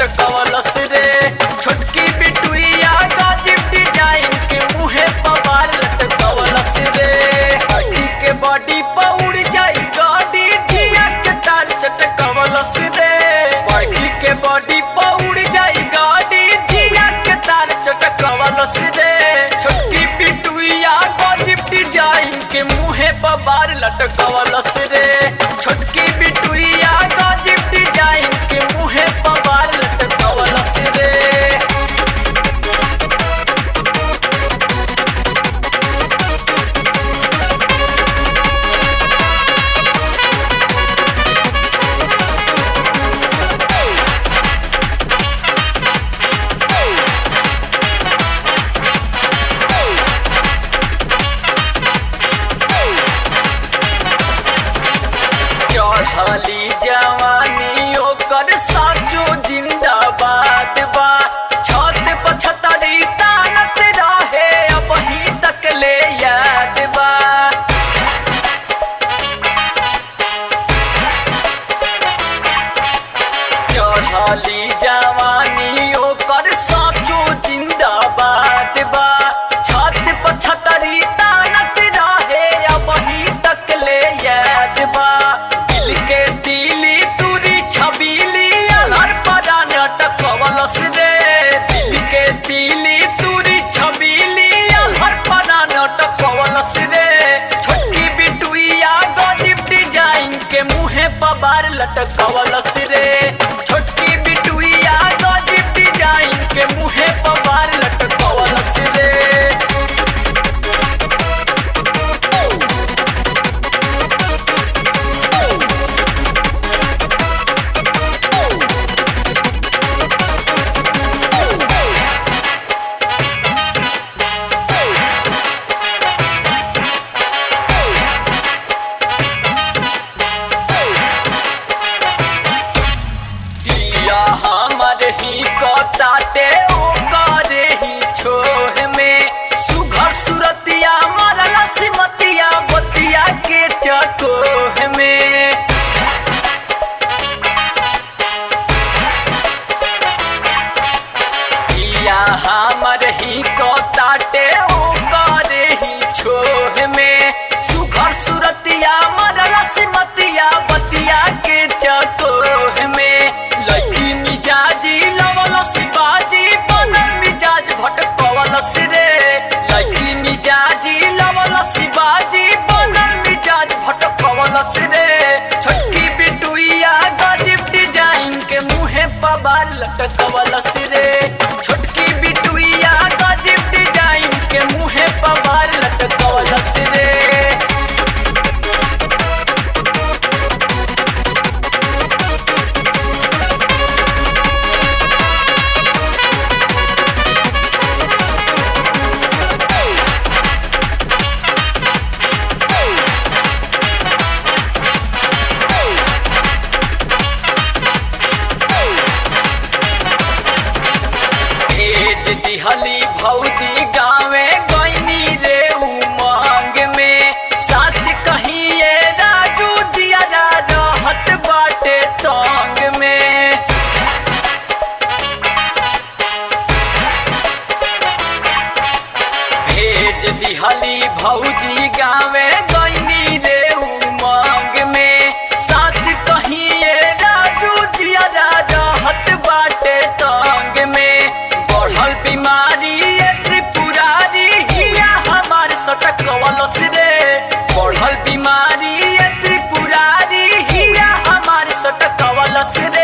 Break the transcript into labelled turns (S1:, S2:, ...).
S1: लटकवलस रे छोटकी बिटुइया गजब डिजाइन के मुहे पवार लटकवलस रे अड़ी के बॉडी पौड़ जाई गाड़ी जिया के तार चटकवलस रे बड़ी के बॉडी पौड़ जाई गाड़ी जिया के तार चटकवलस रे छोटकी बिटुइया गजब डिजाइन के मुहे पवार लटकवलस रे छोटकी बिटुइया गजब डिजाइन के मुहे पवार लटकवलस रे चढ़ली जवानी ओकर साचो जिंदाबाद बा छत पछतरी तानत रहे अब ही तक ले याद बा चढ़ली जवानी ओकर साचो जिंदाबाद बा छत पछतरी तानत रहे अब ही तक ले याद बा दिल के दिली तुरी छबीली अलर परा नटकवलस रे दिल के दिली तुरी छबीली अलर परा नटकवलस रे छोटकी बिटुइया गजब डिजाइन के मुहे पबार लटकवलस रे छोटकी बिटुइया गजब डिजाइन के मुहे पबार लटकवलस रे दिया हमर ही कटाटे ओ करे ही छोह में सुघर सुरतिया मरला सिमतिया बतिया के चकोह में दिया हमर ही कटाटे ओ करे ही छोह में सुघर सुरतिया मरला सिमतिया बतिया के चकोह में लड़की मिजाजी लवल शिवाजी बनल मिजाज भटकवलस रे लड़की मिजाजी लवल शिवाजी बनल मिजाज भटकवलस रे छोटकी बिटुइया गजब डिजाइन के मुहे पबार लटकवलस रे छोटकी बिटुइया गजब डिजाइन के मुहे पबार लटकवलस रे भेज दिहली भौजी गावे गईनी रे उमंग में सच कहिए राजू जिया जा रहत बाटे तंग में भेज दिहली भौजी गावे गईनी रे उमंग में सच कहिए राजू जिया जा रहत बाटे तंग में बढ़ल बीमारी ये त्रिपुरारी हिया हमार सटकवलस रे बढ़ल बीमारी ये त्रिपुरारी हिया हमार सटकवलस रे